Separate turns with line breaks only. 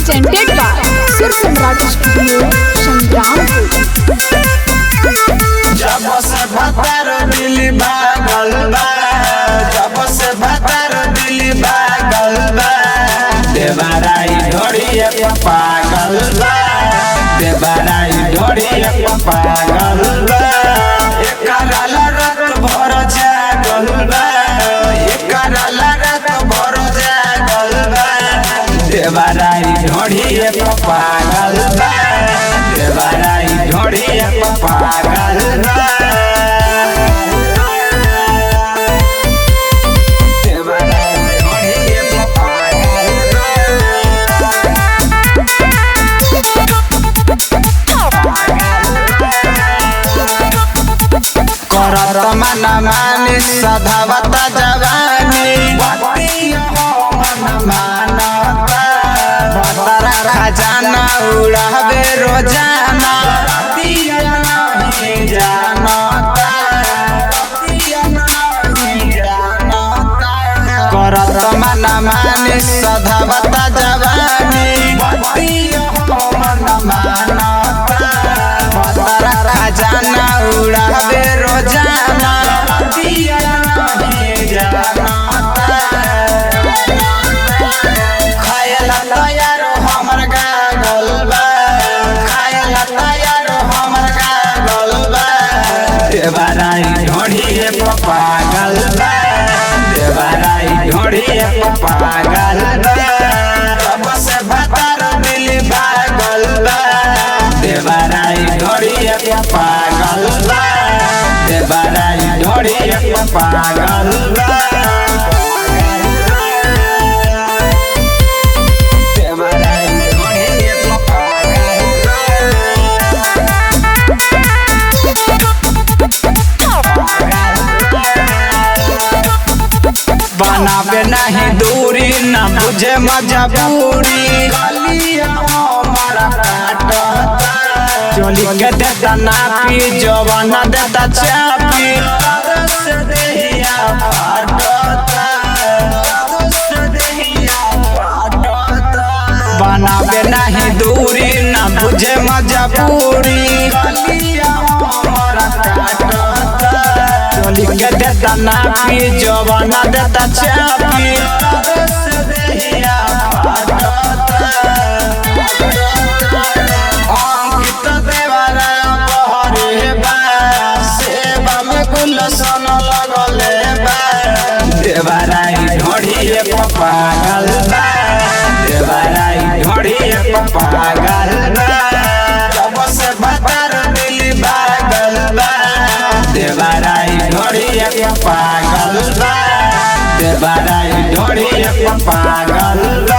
presented by Sur Samrat Studio, Shangrampur.
जब से भतर दिल भागल बा जब से भतर दिल भागल बा देवाराई ढोड़िए पे पागल बा देवाराई ढोड़िए पे पागल बा एकरा लरत भर जागल बा एकरा लरत भर जागल बा देवाराई ढोड़िए पे पागल बा देवाराई ढोड़िए पे पागल बा देवाराई ढोड़िए पे पागल बा करत मन मानी सधावता जवानी मानता भतरा खजाना उड़ावे रोजाना करत मन मानी सधावता जवानी भतरा खजाना उड़ावे रोजाना खायला तैयार हमर गागल बा खायला तैयार हमर गागल बा देवाराई ढोढ़िए पागल बा देवाराई ढोढ़िए पागल बा अब से भतर दिल भागल बा देवाराई ढोढ़िए पागल बा देवाराई ढोढ़िए पागल बा बनावे नहीं दूरी न बुझे मजबूरी चोली के देता नापी जवान देता चापी बनावे नहीं दूरी न बुझे मजबूरी चोली के देता नापी जवान देता चापी अंकित देवरा बहरे बा सेवा में गुलशन लगले बा देवराई ढोढ़िए पागल बा देवराई ढोढ़िए पागल बा जब से बतर दिल भागल बा देवराई ढोढ़िए पागल बा देवराई ढोढ़िए पागल बा